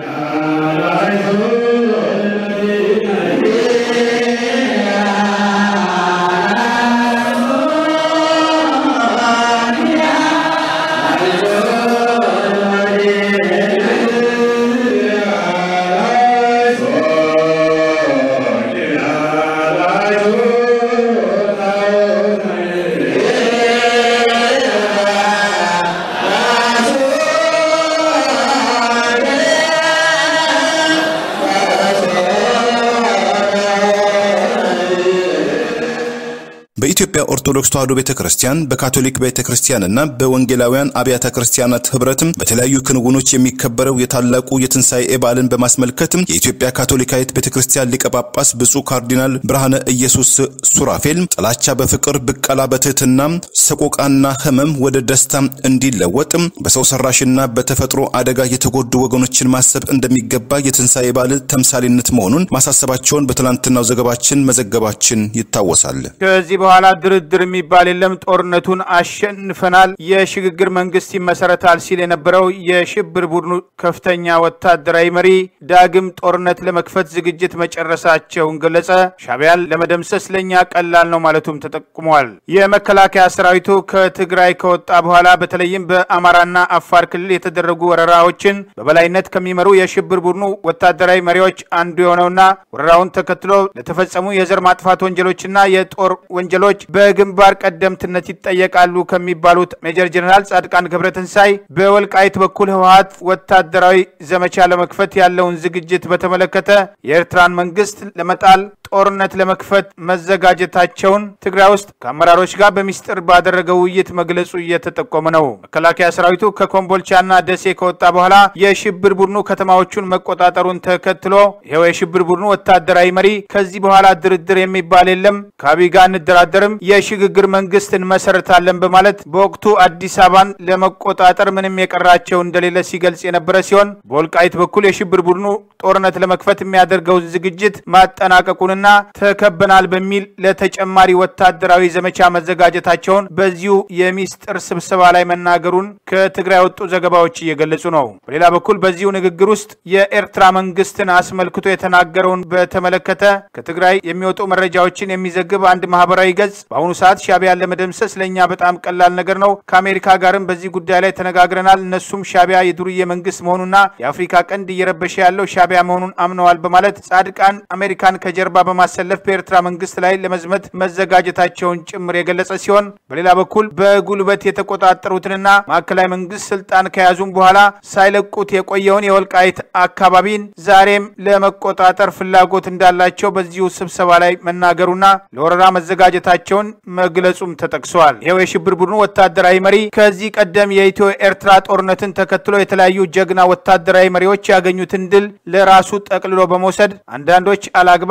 በኢትዮጵያ ኦርቶዶክስ ተዋሕዶ ቤተክርስቲያን በካቶሊክ ቤተክርስቲያንና በወንጌላውያን አብያተ ክርስቲያናት ህብረትም በተለያዩ ክንውኖች የሚከበረው የታላቁ የትንሣኤ በዓልን በማስመልከትም የኢትዮጵያ ካቶሊካዊት ቤተክርስቲያን ሊቀ ጳጳስ ብፁዕ ካርዲናል ብርሃነ ኢየሱስ ሱራፌል ጥላቻ በፍቅር ብቀላ በትህትና ሰቆቃና ህመም ወደ ደስታ እንዲለወጥ በሰው ሰራሽና በተፈጥሮ አደጋ የተጎዱ ወገኖችን ማሰብ እንደሚገባ የትንሣኤ በዓል ተምሳሌነት መሆኑን ማሳሰባቸውን በትላንትናው ዘገባችን መዘገባችን ይታወሳል። ከዚህ በኋላ ድርድር የሚባል የለም፣ ጦርነቱን አሸንፈናል፣ የሽግግር መንግስት ይመሰረታል ሲል የነበረው የሽብር ቡድኑ ከፍተኛ ወታደራዊ መሪ ዳግም ጦርነት ለመክፈት ዝግጅት መጨረሳቸውን ገለጸ። ሻዕቢያን ለመደምሰስ ለእኛ ቀላል ነው ማለቱም ተጠቁሟል። የመከላከያ ሰራዊቱ ከትግራይ ከወጣ በኋላ በተለይም በአማራና አፋር ክልል የተደረጉ ወረራዎችን በበላይነት ከሚመሩ የሽብር ቡድኑ ወታደራዊ መሪዎች አንዱ የሆነውና ወረራውን ተከትሎ ለተፈጸሙ የዘር ማጥፋት ወንጀሎችና የጦር ወንጀሎች በግንባር ቀደምትነት ይጠየቃሉ ከሚባሉት ሜጀር ጀነራል ጻድቃን ገብረትንሳይ በወልቃይት በኩል ህወሀት ወታደራዊ ዘመቻ ለመክፈት ያለውን ዝግጅት በተመለከተ የኤርትራን መንግስት ለመጣል ጦርነት ለመክፈት መዘጋጀታቸውን ትግራይ ውስጥ ከአመራሮች ጋር በሚስጥር ባደረገው ውይይት መግለጹ እየተጠቆመ ነው። መከላከያ ሰራዊቱ ከኮምቦልቻና ደሴ ከወጣ በኋላ የሽብር ቡድኑ ከተማዎቹን መቆጣጠሩን ተከትሎ ይኸው የሽብር ቡድኑ ወታደራዊ መሪ ከዚህ በኋላ ድርድር የሚባል የለም ከአብይ ጋር አንደራደርም፣ የሽግግር መንግስት እንመሰርታለን በማለት በወቅቱ አዲስ አበባን ለመቆጣጠር ምንም የቀራቸው እንደሌለ ሲገልጽ የነበረ ሲሆን በወልቃይት በኩል የሽብር ቡድኑ ጦርነት ለመክፈት የሚያደርገውን ዝግጅት ማጠናቀቁንና ተከበናል በሚል ለተጨማሪ ወታደራዊ ዘመቻ መዘጋጀታቸውን በዚሁ የሚስጥር ስብሰባ ላይ መናገሩን ከትግራይ የወጡ ዘገባዎች እየገለጹ ነው። በሌላ በኩል በዚሁ ንግግር ውስጥ የኤርትራ መንግስትን አስመልክቶ የተናገረውን በተመለከተ ከትግራይ የሚወጡ መረጃዎችን የሚዘግብ አንድ ማህበራዊ ገጽ በአሁኑ ሰዓት ሻዕቢያን ለመደምሰስ ለእኛ በጣም ቀላል ነገር ነው። ከአሜሪካ ጋርም በዚህ ጉዳይ ላይ ተነጋግረናል። እነሱም ሻዕቢያ የዱርዬ መንግስት መሆኑና የአፍሪካ ቀንድ እየረበሸ ያለው ሻዕቢያ መሆኑን አምነዋል በማለት ጻድቃን አሜሪካን ከጀርባ በማሰለፍ በኤርትራ መንግስት ላይ ለመዝመት መዘጋጀታቸውን ጭምር የገለጸ ሲሆን በሌላ በኩል በጉልበት የተቆጣጠሩትንና ማዕከላዊ መንግስት ስልጣን ከያዙም በኋላ ሳይለቁት የቆየውን የወልቃይት አካባቢን ዛሬም ለመቆጣጠር ፍላጎት እንዳላቸው በዚሁ ስብሰባ ላይ መናገሩና ለወረራ መዘጋጀታቸውን መግለጹም ተጠቅሰዋል። ይኸው የሽብር ቡድኑ ወታደራዊ መሪ ከዚህ ቀደም የኢትዮ ኤርትራ ጦርነትን ተከትሎ የተለያዩ ጀግና ወታደራዊ መሪዎች ያገኙትን ድል ለራሱ ጠቅልሎ በመውሰድ አንዳንዶች አላግባብ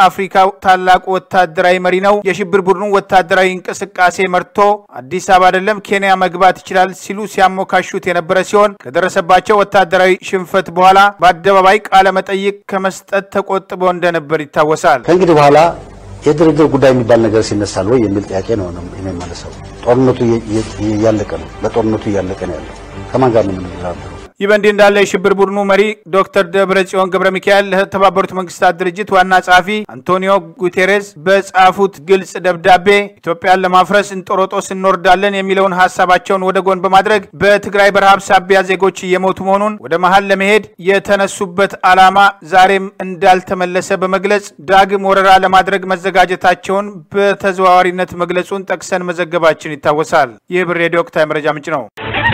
የአፍሪካ ታላቁ ወታደራዊ መሪ ነው። የሽብር ቡድኑ ወታደራዊ እንቅስቃሴ መርቶ አዲስ አበባ አይደለም ኬንያ መግባት ይችላል ሲሉ ሲያሞካሹት የነበረ ሲሆን ከደረሰባቸው ወታደራዊ ሽንፈት በኋላ በአደባባይ ቃለ መጠይቅ ከመስጠት ተቆጥበው እንደነበር ይታወሳል። ከእንግዲህ በኋላ የድርድር ጉዳይ የሚባል ነገር ሲነሳል ወይ የሚል ጥያቄ ነው የሚመለሰው። ጦርነቱ እያለቀ ነው። በጦርነቱ እያለቀ ነው ያለው። ከማን ጋር ነው የምንደራደረው? ይህ በእንዲህ እንዳለ የሽብር ቡድኑ መሪ ዶክተር ደብረ ጽዮን ገብረ ሚካኤል ለተባበሩት መንግስታት ድርጅት ዋና ጸሐፊ አንቶኒዮ ጉቴሬስ በጻፉት ግልጽ ደብዳቤ ኢትዮጵያን ለማፍረስ እንጦሮጦስ እንወርዳለን የሚለውን ሀሳባቸውን ወደ ጎን በማድረግ በትግራይ በረሃብ ሳቢያ ዜጎች እየሞቱ መሆኑን ወደ መሀል ለመሄድ የተነሱበት ዓላማ ዛሬም እንዳልተመለሰ በመግለጽ ዳግም ወረራ ለማድረግ መዘጋጀታቸውን በተዘዋዋሪነት መግለጹን ጠቅሰን መዘገባችን ይታወሳል። ይህ ብር ሬዲዮ ወቅታዊ መረጃ ምንጭ ነው።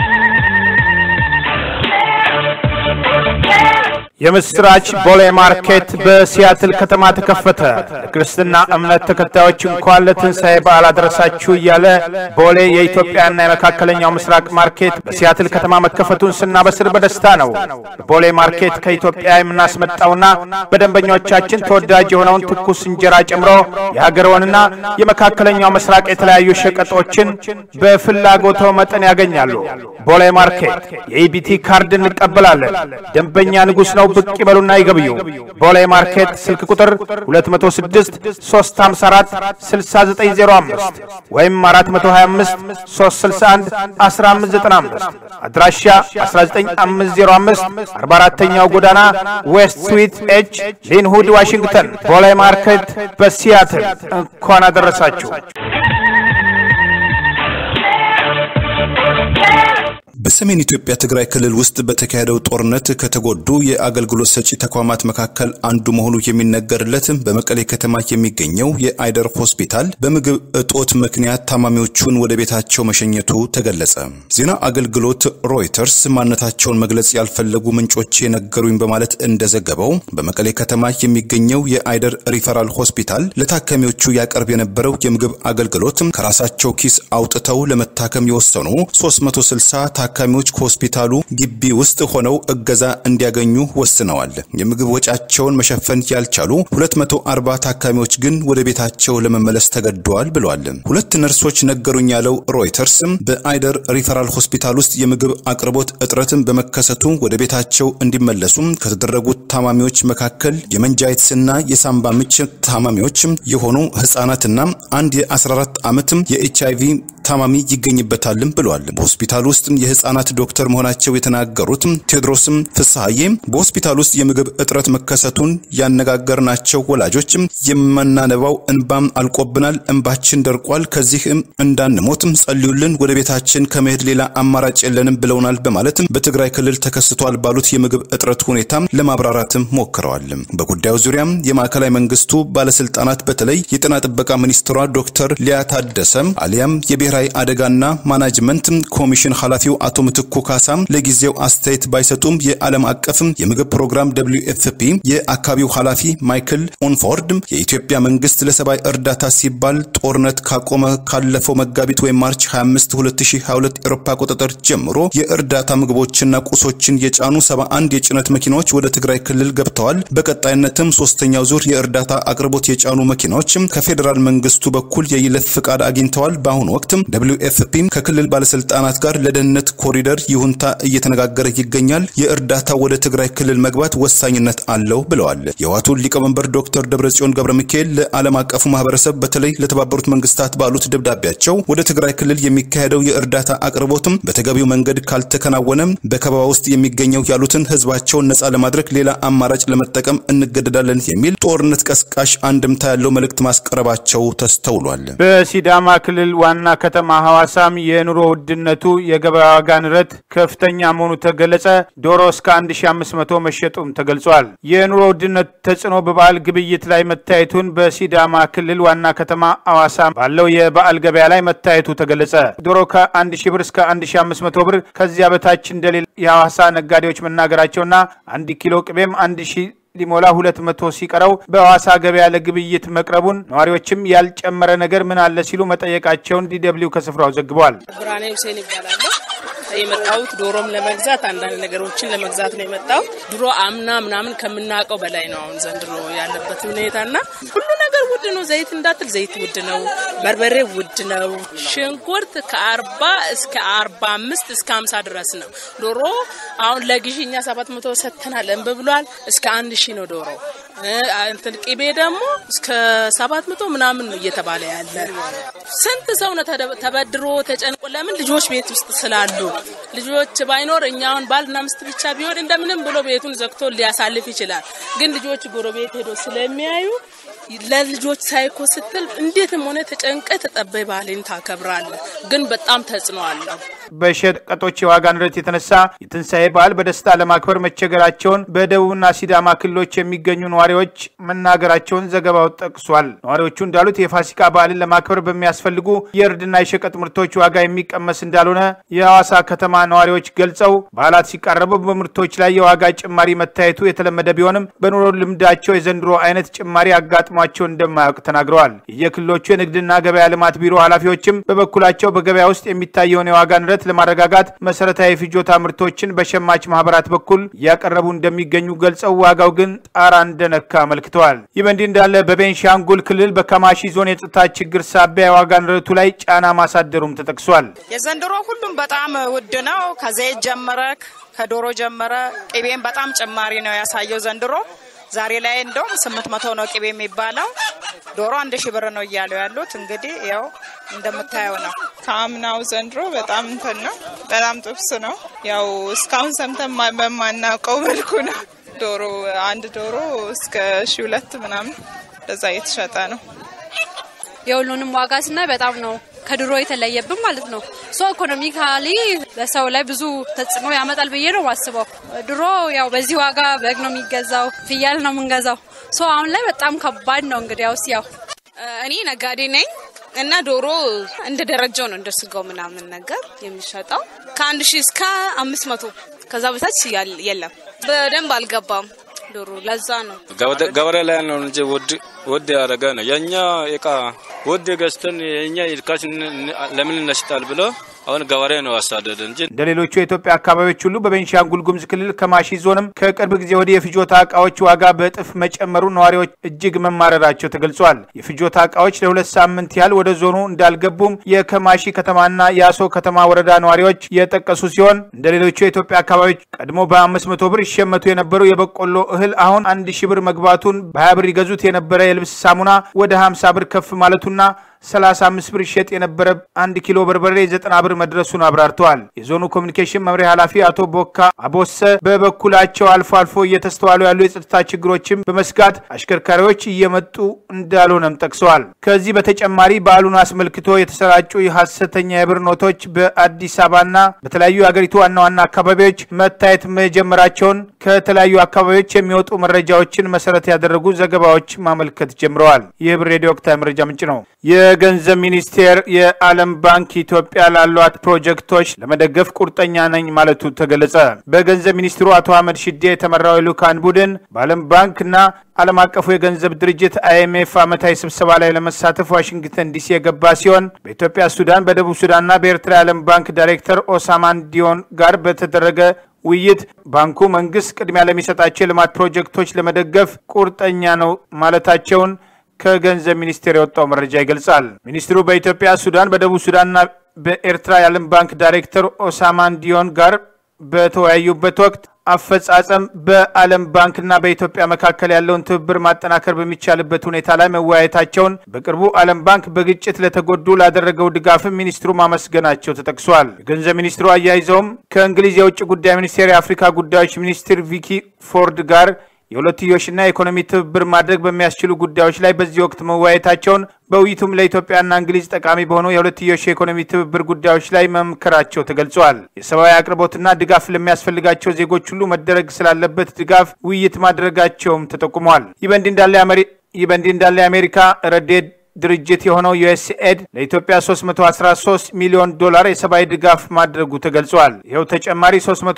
የምስራች ቦሌ ማርኬት በሲያትል ከተማ ተከፈተ። ለክርስትና እምነት ተከታዮች እንኳን ለትንሣኤ በዓል አደረሳችሁ እያለ ቦሌ የኢትዮጵያና የመካከለኛው ምስራቅ ማርኬት በሲያትል ከተማ መከፈቱን ስናበስር በደስታ ነው። ቦሌ ማርኬት ከኢትዮጵያ የምናስመጣውና በደንበኞቻችን ተወዳጅ የሆነውን ትኩስ እንጀራ ጨምሮ የሀገርዎንና የመካከለኛው ምስራቅ የተለያዩ ሸቀጦችን በፍላጎቶ መጠን ያገኛሉ። ቦሌ ማርኬት የኢቢቲ ካርድ እንቀበላለን። ደንበኛ ንጉሥ ነው። ብቅ ይበሉና ይገብዩ። ቦሌ ማርኬት ስልክ ቁጥር 206 354 6905 ወይም 425 361 1595 አድራሻ 19505 44ኛው ጎዳና ዌስት ስዊት ኤች ሊንሁድ ዋሽንግተን። ቦሌ ማርኬት በሲያትል እንኳን አደረሳችሁ። በሰሜን ኢትዮጵያ ትግራይ ክልል ውስጥ በተካሄደው ጦርነት ከተጎዱ የአገልግሎት ሰጪ ተቋማት መካከል አንዱ መሆኑ የሚነገርለት በመቀሌ ከተማ የሚገኘው የአይደር ሆስፒታል በምግብ እጦት ምክንያት ታማሚዎቹን ወደ ቤታቸው መሸኘቱ ተገለጸ። ዜና አገልግሎት ሮይተርስ ማንነታቸውን መግለጽ ያልፈለጉ ምንጮች የነገሩኝ በማለት እንደዘገበው በመቀሌ ከተማ የሚገኘው የአይደር ሪፈራል ሆስፒታል ለታካሚዎቹ ያቀርብ የነበረው የምግብ አገልግሎት ከራሳቸው ኪስ አውጥተው ለመታከም የወሰኑ 360 ታካሚዎች ከሆስፒታሉ ግቢ ውስጥ ሆነው እገዛ እንዲያገኙ ወስነዋል። የምግብ ወጫቸውን መሸፈን ያልቻሉ 240 ታካሚዎች ግን ወደ ቤታቸው ለመመለስ ተገደዋል ብለዋል። ሁለት ነርሶች ነገሩኝ ያለው ሮይተርስ በአይደር ሪፈራል ሆስፒታል ውስጥ የምግብ አቅርቦት እጥረትን በመከሰቱ ወደ ቤታቸው እንዲመለሱ ከተደረጉት ታማሚዎች መካከል የመንጃይትስና የሳምባ ምች ታማሚዎች የሆኑ ህጻናትና አንድ የ14 ዓመት የኤች አይቪ ታማሚ ይገኝበታልም ብለዋል። በሆስፒታል ውስጥ የህፃናት ዶክተር መሆናቸው የተናገሩት ቴዎድሮስም ፍስሐዬ በሆስፒታል ውስጥ የምግብ እጥረት መከሰቱን ያነጋገርናቸው ወላጆች የምናነባው እንባም አልቆብናል፣ እንባችን ደርቋል፣ ከዚህም እንዳንሞት ጸልዩልን፣ ወደ ቤታችን ከመሄድ ሌላ አማራጭ የለንም ብለውናል በማለት በትግራይ ክልል ተከስቷል ባሉት የምግብ እጥረት ሁኔታ ለማብራራትም ሞክረዋል። በጉዳዩ ዙሪያም የማዕከላዊ መንግስቱ ባለስልጣናት በተለይ የጤና ጥበቃ ሚኒስትሯ ዶክተር ሊያ ታደሰ አሊያም የብሔራዊ አደጋና ማናጅመንት ኮሚሽን ኃላፊው አቶ ምትኩ ካሳ ለጊዜው አስተያየት ባይሰጡም የዓለም አቀፍ የምግብ ፕሮግራም ደብሊው ኤፍፒ የአካባቢው ኃላፊ ማይክል ኦንፎርድ የኢትዮጵያ መንግስት ለሰብአዊ እርዳታ ሲባል ጦርነት ካቆመ ካለፈው መጋቢት ወይም ማርች 25 2022 ኤሮፓ አቆጣጠር ጀምሮ የእርዳታ ምግቦችና ቁሶችን የጫኑ 71 የጭነት መኪናዎች ወደ ትግራይ ክልል ገብተዋል። በቀጣይነትም ሶስተኛው ዙር የእርዳታ አቅርቦት የጫኑ መኪናዎች ከፌዴራል መንግስቱ በኩል የይለፍ ፍቃድ አግኝተዋል። በአሁኑ ወቅት ደብሊው ኤፍፒ ከክልል ባለስልጣናት ጋር ለደህንነት ኮሪደር ይሁንታ እየተነጋገረ ይገኛል። የእርዳታ ወደ ትግራይ ክልል መግባት ወሳኝነት አለው ብለዋል። የህወሓቱ ሊቀመንበር ዶክተር ደብረጽዮን ገብረ ሚካኤል ለዓለም አቀፉ ማህበረሰብ በተለይ ለተባበሩት መንግስታት ባሉት ደብዳቤያቸው ወደ ትግራይ ክልል የሚካሄደው የእርዳታ አቅርቦትም በተገቢው መንገድ ካልተከናወነም በከበባ ውስጥ የሚገኘው ያሉትን ህዝባቸውን ነጻ ለማድረግ ሌላ አማራጭ ለመጠቀም እንገደዳለን የሚል ጦርነት ቀስቃሽ አንድምታ ያለው መልእክት ማስቀረባቸው ተስተውሏል። በሲዳማ ክልል ዋና ከተማ ሐዋሳም የኑሮ ውድነቱ የገበያ ዋጋ ንረት ከፍተኛ መሆኑ ተገለጸ። ዶሮ እስከ 1500 መሸጡም ተገልጿል። የኑሮ ውድነት ተጽዕኖ በበዓል ግብይት ላይ መታየቱን በሲዳማ ክልል ዋና ከተማ ሐዋሳ ባለው የበዓል ገበያ ላይ መታየቱ ተገለጸ። ዶሮ ከ1000 ብር እስከ 1500 ብር ከዚያ በታች እንደሌለ የሐዋሳ ነጋዴዎች መናገራቸውና አንድ ኪሎ ቅቤም 1000 ሊሞላ ሁለት መቶ ሲቀረው በሐዋሳ ገበያ ለግብይት መቅረቡን ነዋሪዎችም ያልጨመረ ነገር ምን አለ ሲሉ መጠየቃቸውን ዲደብሊው ከስፍራው ዘግቧል። ብርሃኔ ሁሴን ይባላለሁ። የመጣሁት ዶሮም ለመግዛት አንዳንድ ነገሮችን ለመግዛት ነው የመጣው። ድሮ አምና ምናምን ከምናውቀው በላይ ነው አሁን ዘንድሮ ያለበት ሁኔታና ሁሉ ነገር ውድ ነው። ዘይት እንዳትል ዘይት ውድ ነው። በርበሬ ውድ ነው። ሽንኩርት ከአርባ እስከ አርባ አምስት እስከ ሀምሳ ድረስ ነው። ዶሮ አሁን ለግዢ እኛ ሰባት መቶ ሰጥተናል እንብ ብሏል። እስከ አንድ ሺህ ነው ዶሮ እንትን ቅቤ ደግሞ እስከ ሰባት መቶ ምናምን ነው እየተባለ ያለ። ስንት ሰው ነው ተበድሮ ተጨንቆ፣ ለምን ልጆች ቤት ውስጥ ስላሉ ልጆች ባይኖር እኛ አሁን ባልና ሚስት ብቻ ቢሆን እንደምንም ብሎ ቤቱን ዘግቶ ሊያሳልፍ ይችላል። ግን ልጆች ጎረቤት ሄዶ ስለሚያዩ ለልጆች ሳይኮ ስትል እንዴትም ሆነ ተጨንቀ ተጠበይ ባህልን ታከብራለ። ግን በጣም ተጽዕኖ አለው። በሸቀጦች የዋጋ ንረት የተነሳ የትንሣኤ በዓል በደስታ ለማክበር መቸገራቸውን በደቡብና ሲዳማ ክልሎች የሚገኙ ነዋሪዎች መናገራቸውን ዘገባው ጠቅሷል። ነዋሪዎቹ እንዳሉት የፋሲካ በዓልን ለማክበር በሚያስፈልጉ የእርድና የሸቀጥ ምርቶች ዋጋ የሚቀመስ እንዳልሆነ የሐዋሳ ከተማ ነዋሪዎች ገልጸው በዓላት ሲቃረቡ በምርቶች ላይ የዋጋ ጭማሪ መታየቱ የተለመደ ቢሆንም በኑሮ ልምዳቸው የዘንድሮ አይነት ጭማሪ አጋጥሟቸው እንደማያውቅ ተናግረዋል። የየክልሎቹ የንግድና ገበያ ልማት ቢሮ ኃላፊዎችም በበኩላቸው በገበያ ውስጥ የሚታየውን የዋጋ ንረት ለማረጋጋት መሰረታዊ ፍጆታ ምርቶችን በሸማች ማህበራት በኩል እያቀረቡ እንደሚገኙ ገልጸው ዋጋው ግን ጣራ እንደነካ አመልክተዋል። ይህ በእንዲህ እንዳለ በቤንሻንጉል ክልል በከማሺ ዞን የጸጥታ ችግር ሳቢያ የዋጋ ንረቱ ላይ ጫና ማሳደሩም ተጠቅሷል። የዘንድሮ ሁሉም በጣም ውድ ነው። ከዘይት ጀመረ፣ ከዶሮ ጀመረ፣ ቅቤም በጣም ጭማሪ ነው ያሳየው ዘንድሮ ዛሬ ላይ እንደውም ስምንት መቶ ነው ቅቤ የሚባለው። ዶሮ አንድ ሺህ ብር ነው እያሉ ያሉት። እንግዲህ ያው እንደምታየው ነው። ከአምናው ዘንድሮ በጣም እንትን ነው፣ በጣም ጥብስ ነው። ያው እስካሁን ሰምተን በማናውቀው መልኩ ነው። ዶሮ አንድ ዶሮ እስከ ሺህ ሁለት ምናምን በዛ እየተሸጠ ነው። የሁሉንም ዋጋ ስናይ በጣም ነው ከድሮ የተለየብን ማለት ነው። ሶ ኢኮኖሚካሊ በሰው ላይ ብዙ ተጽዕኖ ያመጣል ብዬ ነው ማስበው። ድሮ ያው በዚህ ዋጋ በግ ነው የሚገዛው፣ ፍየል ነው የምንገዛው። ሶ አሁን ላይ በጣም ከባድ ነው። እንግዲያውስ ያው እኔ ነጋዴ ነኝ እና ዶሮ እንደ ደረጃው ነው እንደ ስጋው ምናምን ነገር የሚሸጠው ከአንድ ሺህ እስከ አምስት መቶ ከዛ በታች የለም። በደንብ አልገባም ዶሮ ለዛ ነው ገበሬ ላይ ነው እንጂ ውድ ያደረገ ነው። የእኛ እቃ ውድ ገዝተን የእኛ ርካሽ ለምን እነሽጣል ብሎ አሁን ገበሬ ነው አሳደደ እንጂ እንደ ሌሎቹ የኢትዮጵያ አካባቢዎች ሁሉ በቤንሻንጉል ጉሙዝ ክልል ከማሺ ዞንም ከቅርብ ጊዜ ወዲህ የፍጆታ እቃዎች ዋጋ በእጥፍ መጨመሩ ነዋሪዎች እጅግ መማረራቸው ተገልጿል። የፍጆታ እቃዎች ለሁለት ሳምንት ያህል ወደ ዞኑ እንዳልገቡም የከማሺ ከተማና የአሶ ከተማ ወረዳ ነዋሪዎች የጠቀሱ ሲሆን እንደ ሌሎቹ የኢትዮጵያ አካባቢዎች ቀድሞ በአምስት መቶ ብር ይሸመቱ የነበሩ የበቆሎ እህል አሁን አንድ ሺህ ብር መግባቱን በሀያ ብር ይገዙት የነበረ የልብስ ሳሙና ወደ ሀምሳ ብር ከፍ ማለቱና 35 ብር ይሸጥ የነበረ አንድ ኪሎ በርበሬ 90 ብር መድረሱን አብራርተዋል። የዞኑ ኮሚኒኬሽን መምሪያ ኃላፊ አቶ ቦካ አቦሰ በበኩላቸው አልፎ አልፎ እየተስተዋሉ ያሉ የጸጥታ ችግሮችን በመስጋት አሽከርካሪዎች እየመጡ እንዳልሆነም ጠቅሰዋል። ከዚህ በተጨማሪ በዓሉን አስመልክቶ የተሰራጩ የሐሰተኛ የብር ኖቶች በአዲስ አበባና በተለያዩ የአገሪቱ ዋና ዋና አካባቢዎች መታየት መጀመራቸውን ከተለያዩ አካባቢዎች የሚወጡ መረጃዎችን መሰረት ያደረጉ ዘገባዎች ማመልከት ጀምረዋል። ይህ ብር ሬዲዮ ወቅታዊ መረጃ ምንጭ ነው። የገንዘብ ሚኒስቴር የዓለም ባንክ ኢትዮጵያ ላሏት ፕሮጀክቶች ለመደገፍ ቁርጠኛ ነኝ ማለቱ ተገለጸ። በገንዘብ ሚኒስትሩ አቶ አህመድ ሽዴ የተመራው የልዑካን ቡድን በዓለም ባንክና ዓለም አቀፉ የገንዘብ ድርጅት አይኤምኤፍ ዓመታዊ ስብሰባ ላይ ለመሳተፍ ዋሽንግተን ዲሲ የገባ ሲሆን በኢትዮጵያ፣ ሱዳን፣ በደቡብ ሱዳንና በኤርትራ የዓለም ባንክ ዳይሬክተር ኦሳማን ዲዮን ጋር በተደረገ ውይይት ባንኩ መንግስት ቅድሚያ ለሚሰጣቸው የልማት ፕሮጀክቶች ለመደገፍ ቁርጠኛ ነው ማለታቸውን ከገንዘብ ሚኒስቴር የወጣው መረጃ ይገልጻል። ሚኒስትሩ በኢትዮጵያ፣ ሱዳን፣ በደቡብ ሱዳንና በኤርትራ የዓለም ባንክ ዳይሬክተር ኦሳማን ዲዮን ጋር በተወያዩበት ወቅት አፈጻጸም በዓለም ባንክና በኢትዮጵያ መካከል ያለውን ትብብር ማጠናከር በሚቻልበት ሁኔታ ላይ መወያየታቸውን በቅርቡ ዓለም ባንክ በግጭት ለተጎዱ ላደረገው ድጋፍም ሚኒስትሩ ማመስገናቸው ተጠቅሷል። የገንዘብ ሚኒስትሩ አያይዘውም ከእንግሊዝ የውጭ ጉዳይ ሚኒስቴር የአፍሪካ ጉዳዮች ሚኒስትር ቪኪ ፎርድ ጋር የሁለትዮሽና የኢኮኖሚ ትብብር ማድረግ በሚያስችሉ ጉዳዮች ላይ በዚህ ወቅት መወያየታቸውን በውይይቱም ለኢትዮጵያና እንግሊዝ ጠቃሚ በሆኑ የሁለትዮሽ የኢኮኖሚ ትብብር ጉዳዮች ላይ መምከራቸው ተገልጿል። የሰብአዊ አቅርቦትና ድጋፍ ለሚያስፈልጋቸው ዜጎች ሁሉ መደረግ ስላለበት ድጋፍ ውይይት ማድረጋቸውም ተጠቁሟል። ይህ በእንዲህ እንዳለ ይህ በእንዲህ እንዳለ የአሜሪካ ረድኤት ድርጅት የሆነው ዩኤስኤድ ለኢትዮጵያ 313 ሚሊዮን ዶላር የሰብአዊ ድጋፍ ማድረጉ ተገልጿል። ይኸው ተጨማሪ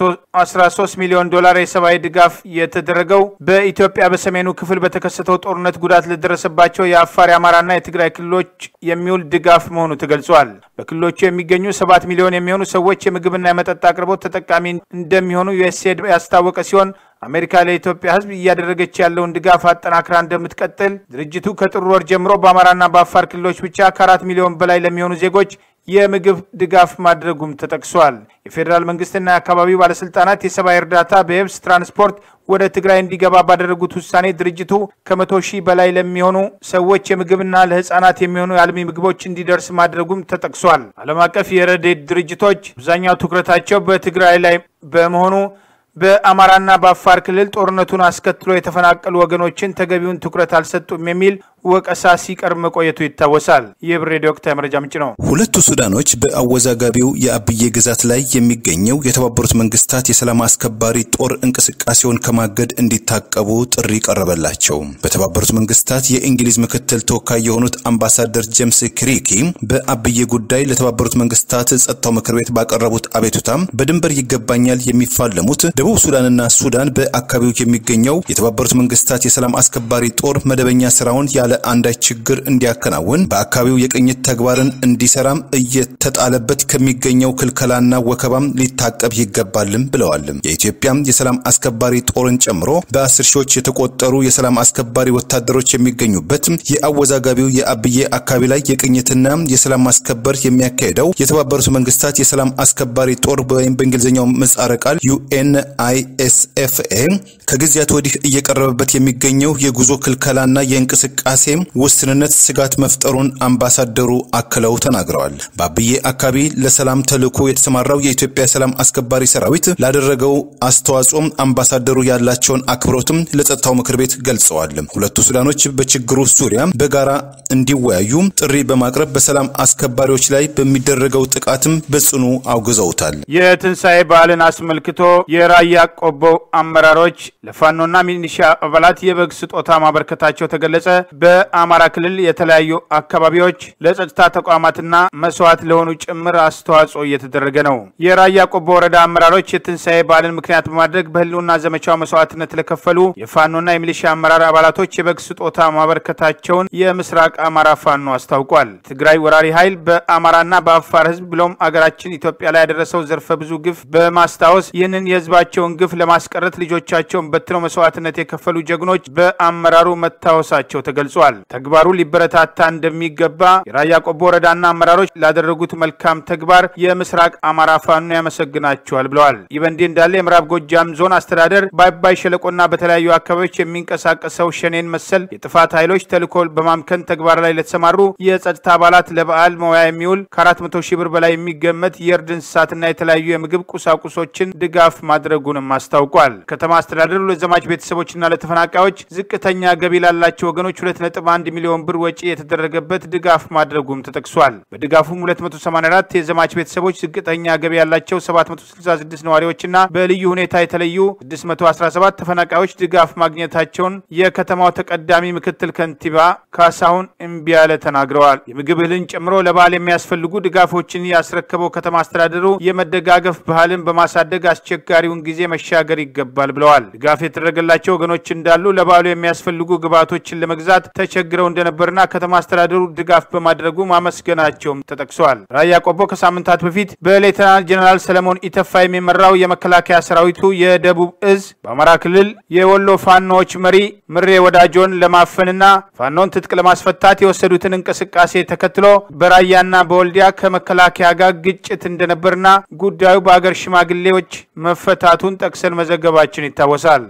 313 ሚሊዮን ዶላር የሰብአዊ ድጋፍ የተደረገው በኢትዮጵያ በሰሜኑ ክፍል በተከሰተው ጦርነት ጉዳት ለደረሰባቸው የአፋር የአማራና የትግራይ ክልሎች የሚውል ድጋፍ መሆኑ ተገልጿል። በክልሎቹ የሚገኙ ሰባት ሚሊዮን የሚሆኑ ሰዎች የምግብና የመጠጥ አቅርቦት ተጠቃሚ እንደሚሆኑ ዩኤስኤድ ያስታወቀ ሲሆን አሜሪካ ለኢትዮጵያ ሕዝብ እያደረገች ያለውን ድጋፍ አጠናክራ እንደምትቀጥል ድርጅቱ ከጥር ወር ጀምሮ በአማራና በአፋር ክልሎች ብቻ ከአራት ሚሊዮን በላይ ለሚሆኑ ዜጎች የምግብ ድጋፍ ማድረጉም ተጠቅሷል። የፌዴራል መንግስትና የአካባቢው ባለስልጣናት የሰብአዊ እርዳታ በየብስ ትራንስፖርት ወደ ትግራይ እንዲገባ ባደረጉት ውሳኔ ድርጅቱ ከመቶ ሺህ በላይ ለሚሆኑ ሰዎች የምግብና ለህፃናት የሚሆኑ የአልሚ ምግቦች እንዲደርስ ማድረጉም ተጠቅሷል። ዓለም አቀፍ የረድኤት ድርጅቶች አብዛኛው ትኩረታቸው በትግራይ ላይ በመሆኑ በአማራና በአፋር ክልል ጦርነቱን አስከትሎ የተፈናቀሉ ወገኖችን ተገቢውን ትኩረት አልሰጡም የሚል ወቀሳ ሲቀርብ መቆየቱ ይታወሳል። ይህ ብር ሬዲዮ ወቅታዊ መረጃ ምንጭ ነው። ሁለቱ ሱዳኖች በአወዛጋቢው የአብዬ ግዛት ላይ የሚገኘው የተባበሩት መንግስታት የሰላም አስከባሪ ጦር እንቅስቃሴውን ከማገድ እንዲታቀቡ ጥሪ ቀረበላቸው። በተባበሩት መንግስታት የእንግሊዝ ምክትል ተወካይ የሆኑት አምባሳደር ጄምስ ክሪኪ በአብዬ ጉዳይ ለተባበሩት መንግስታት ጸጥታው ምክር ቤት ባቀረቡት አቤቱታም በድንበር ይገባኛል የሚፋለሙት ደቡብ ሱዳንና ሱዳን በአካባቢው የሚገኘው የተባበሩት መንግስታት የሰላም አስከባሪ ጦር መደበኛ ስራውን ያለ አንዳች ችግር እንዲያከናውን በአካባቢው የቅኝት ተግባርን እንዲሰራም እየተጣለበት ከሚገኘው ክልከላና ወከባም ሊታቀብ ይገባልም ብለዋል። የኢትዮጵያም የሰላም አስከባሪ ጦርን ጨምሮ በአስር ሺዎች የተቆጠሩ የሰላም አስከባሪ ወታደሮች የሚገኙበት የአወዛጋቢው የአብዬ አካባቢ ላይ የቅኝትና የሰላም ማስከበር የሚያካሄደው የተባበሩት መንግስታት የሰላም አስከባሪ ጦር ወይም በእንግሊዝኛው ምህጻረ ቃል ዩኤን አይኤስኤፍኤ ከጊዜያት ወዲህ እየቀረበበት የሚገኘው የጉዞ ክልከላና የእንቅስቃሴ ውስንነት ስጋት መፍጠሩን አምባሳደሩ አክለው ተናግረዋል። በአብዬ አካባቢ ለሰላም ተልዕኮ የተሰማራው የኢትዮጵያ ሰላም አስከባሪ ሰራዊት ላደረገው አስተዋጽኦም አምባሳደሩ ያላቸውን አክብሮትም ለጸጥታው ምክር ቤት ገልጸዋል። ሁለቱ ሱዳኖች በችግሩ ዙሪያ በጋራ እንዲወያዩ ጥሪ በማቅረብ በሰላም አስከባሪዎች ላይ በሚደረገው ጥቃትም በጽኑ አውግዘውታል። የትንሣኤ በዓልን አስመልክቶ የራያ ቆቦ አመራሮች ለፋኖና ሚኒሻ አባላት የበግ ስጦታ ማበርከታቸው ተገለጸ። በአማራ ክልል የተለያዩ አካባቢዎች ለጸጥታ ተቋማትና መስዋዕት ለሆኑ ጭምር አስተዋጽኦ እየተደረገ ነው። የራያ ቆቦ ወረዳ አመራሮች የትንሣኤ በዓልን ምክንያት በማድረግ በህልውና ዘመቻው መስዋዕትነት ለከፈሉ የፋኖና የሚሊሻ አመራር አባላቶች የበግ ስጦታ ማበርከታቸውን የምስራቅ አማራ ፋኖ አስታውቋል። ትግራይ ወራሪ ኃይል በአማራና በአፋር ህዝብ ብሎም አገራችን ኢትዮጵያ ላይ ያደረሰው ዘርፈ ብዙ ግፍ በማስታወስ ይህንን የህዝባቸውን ግፍ ለማስቀረት ልጆቻቸውን በትነው መስዋዕትነት የከፈሉ ጀግኖች በአመራሩ መታወሳቸው ተገልጿል። ተግባሩ ሊበረታታ እንደሚገባ የራያ ቆቦ ወረዳና አመራሮች ላደረጉት መልካም ተግባር የምስራቅ አማራ ፋኖ ያመሰግናቸዋል ብለዋል። ይህ በእንዲህ እንዳለ የምዕራብ ጎጃም ዞን አስተዳደር በአባይ ሸለቆና በተለያዩ አካባቢዎች የሚንቀሳቀሰው ሸኔን መሰል የጥፋት ኃይሎች ተልዕኮ በማምከን ተግባር ላይ ለተሰማሩ የጸጥታ አባላት ለበዓል መዋያ የሚውል ከ400 ሺህ ብር በላይ የሚገመት የእርድ እንስሳትና የተለያዩ የምግብ ቁሳቁሶችን ድጋፍ ማድረጉንም አስታውቋል። ከተማ አስተዳደሩ ለዘማች ቤተሰቦችና ለተፈናቃዮች ዝቅተኛ ገቢ ላላቸው ወገኖች 2.1 ሚሊዮን ብር ወጪ የተደረገበት ድጋፍ ማድረጉም ተጠቅሷል። በድጋፉም 284 የዘማች ቤተሰቦች፣ ዝቅተኛ ገቢ ያላቸው 766 ነዋሪዎችና በልዩ ሁኔታ የተለዩ 617 ተፈናቃዮች ድጋፍ ማግኘታቸውን የከተማው ተቀዳሚ ምክትል ከንቲባ ካሳሁን እምቢያለ ተናግረዋል። የምግብ እህልን ጨምሮ ለበዓል የሚያስፈልጉ ድጋፎችን ያስረከበው ከተማ አስተዳደሩ የመደጋገፍ ባህልን በማሳደግ አስቸጋሪውን ጊዜ መሻገር ይገባል ብለዋል። ድጋፍ የተደረገላቸው ወገኖች እንዳሉ ለበዓሉ የሚያስፈልጉ ግብዓቶችን ለመግዛት ተቸግረው እንደነበርና ከተማ አስተዳደሩ ድጋፍ በማድረጉ ማመስገናቸውም ተጠቅሷል። ራያ ቆቦ ከሳምንታት በፊት በሌተናል ጀኔራል ሰለሞን ኢተፋ የሚመራው የመከላከያ ሰራዊቱ የደቡብ እዝ በአማራ ክልል የወሎ ፋኖዎች መሪ ምሬ ወዳጆን ለማፈንና ፋኖን ትጥቅ ለማስፈታት የወሰዱትን እንቅስቃሴ ተከትሎ በራያና በወልዲያ ከመከላከያ ጋር ግጭት እንደነበርና ጉዳዩ በአገር ሽማግሌዎች መፈታቱን ጠቅሰን መዘገባችን ይታወሳል።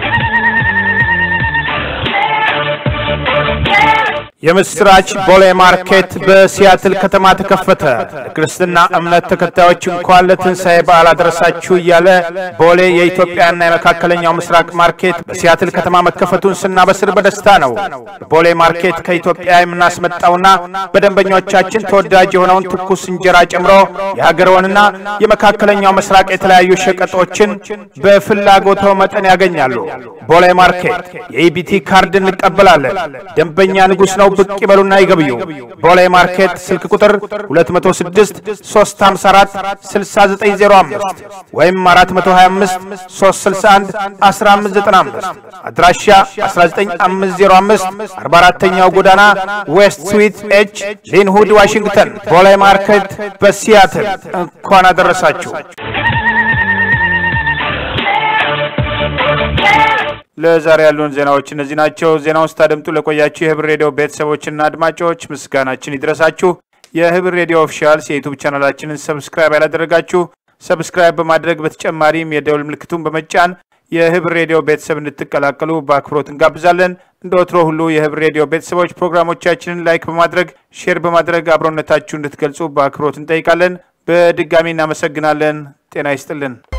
የምስራች ቦሌ ማርኬት በሲያትል ከተማ ተከፈተ። ለክርስትና እምነት ተከታዮች እንኳን ለትንሣኤ በዓል አደረሳችሁ እያለ ቦሌ የኢትዮጵያና የመካከለኛው ምስራቅ ማርኬት በሲያትል ከተማ መከፈቱን ስናበስር በደስታ ነው። በቦሌ ማርኬት ከኢትዮጵያ የምናስመጣውና በደንበኞቻችን ተወዳጅ የሆነውን ትኩስ እንጀራ ጨምሮ የሀገርዎንና የመካከለኛው ምስራቅ የተለያዩ ሸቀጦችን በፍላጎቶ መጠን ያገኛሉ። ቦሌ ማርኬት የኢቢቲ ካርድ እንቀበላለን። ደንበኛ ንጉሥ ነው ብቅ ይበሉና ይገብዩ። ቦሌ ማርኬት ስልክ ቁጥር 206 354 6905 ወይም 425 361 1595 አድራሻ 19505 44ኛው ጎዳና ዌስት ስዊት ኤች ሊንሁድ ዋሽንግተን። ቦሌ ማርኬት በሲያትል እንኳን አደረሳችሁ። ለዛሬ ያሉን ዜናዎች እነዚህ ናቸው። ዜናውን ስታደምጡ ለቆያችሁ የህብር ሬዲዮ ቤተሰቦችና አድማጮች ምስጋናችን ይድረሳችሁ። የህብር ሬዲዮ ኦፊሻልስ የዩቱብ ቻናላችንን ሰብስክራይብ ያላደረጋችሁ ሰብስክራይብ በማድረግ በተጨማሪም የደውል ምልክቱን በመጫን የህብር ሬዲዮ ቤተሰብ እንድትቀላቀሉ በአክብሮት እንጋብዛለን። እንደ ወትሮ ሁሉ የህብር ሬዲዮ ቤተሰቦች ፕሮግራሞቻችንን ላይክ በማድረግ ሼር በማድረግ አብሮነታችሁ እንድትገልጹ በአክብሮት እንጠይቃለን። በድጋሚ እናመሰግናለን። ጤና ይስጥልን።